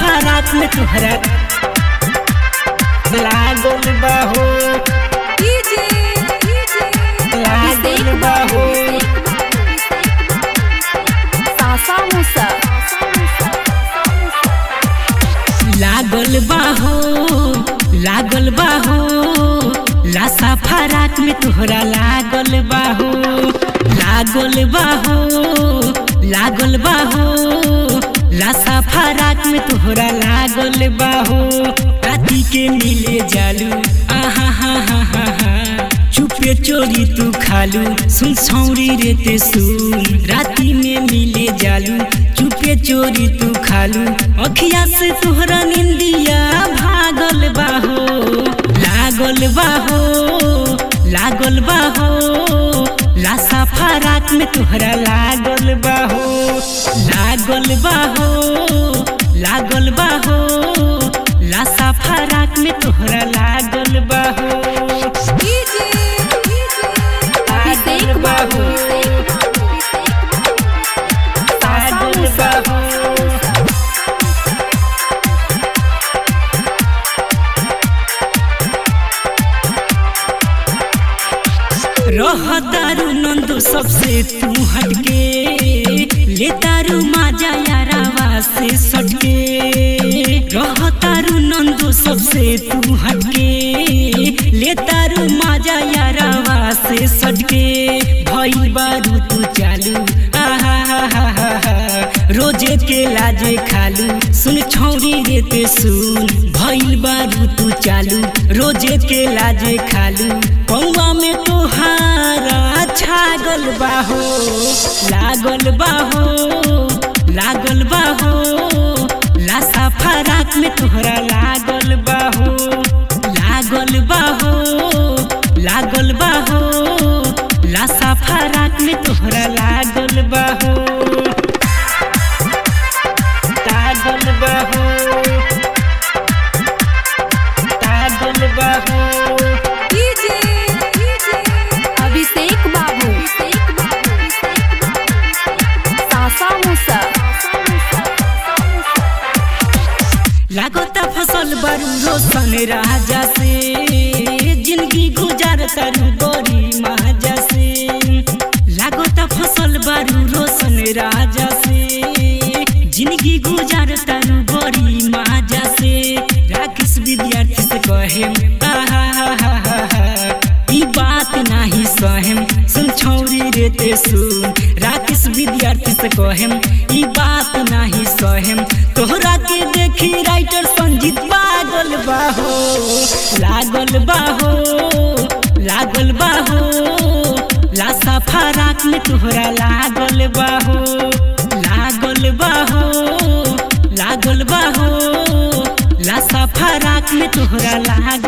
फराक में तुहरा लागल बाहो डीजे लागल बाहो सासा मूसा लागल बाहो लागल बाहो लासा फराक में तुहरा लागल बाहो लागल बाहो लागल बाहो लासा फराक में तुहरा लागल बाहो राती के मिले जालू आहा हा हा हा हा चुपे चोरी तू खालू सुन छौरी रे ते सुन राती में मिले जालू चुपे चोरी तू खालू अखिया से तोहरा निंदिया भागल बाहो लागल बाहो लागल बाहो लासा फराक में तोहरा लागल बाहो लागल बाहो लागल बाहो लासा फराक में तोहरा लागल बाहो डीजे लागल बाहो लागल बाहो रह दारू नंदू सबसे तू हटके ले तारू माजा यारावा से सटके रह तारू नंदू सबसे तू हटके ले तारू माजा यारावा से सटके भई बारू तू चालू आहा हा हा हा हा रोजे के लाजे खालू सुन छौरी रे ते सुन भइल बारू तू चालू रोजे के लाजे खालू पौवा में तोहारा छागल बाहो लागल बाहो लागल बाहो लासा फराक में तोहरा लागल बाहो लागल बाहो लागल बाहो लासा फराक में तोहरा लागल बाहो लागल बाहो लागल बाहो डीजे अभिषेक बाबू सासा मूसा लागता फसल बरू रोशन राजा से जिंदगी गुजार तारू बड़ी माजा से लागता फसल बरू रोशन राजा से जिंदगी गुजार तारू बड़ी माजा से राकेश विद्यार्थी से कहे आहा हा हा हा हा ई बात नाही सहेम सुन छौरी रे ते सुन राकेश विद्यार्थी से कहेम ई बात नाही सहेम तोहरा के देखी राइटर संजीत पागल बाहो लागल बाहो लागल बाहो लासा फराक में तोहरा लागल बाहो लागल बाहो लागल बाहो लासा फराक में तोहरा लागल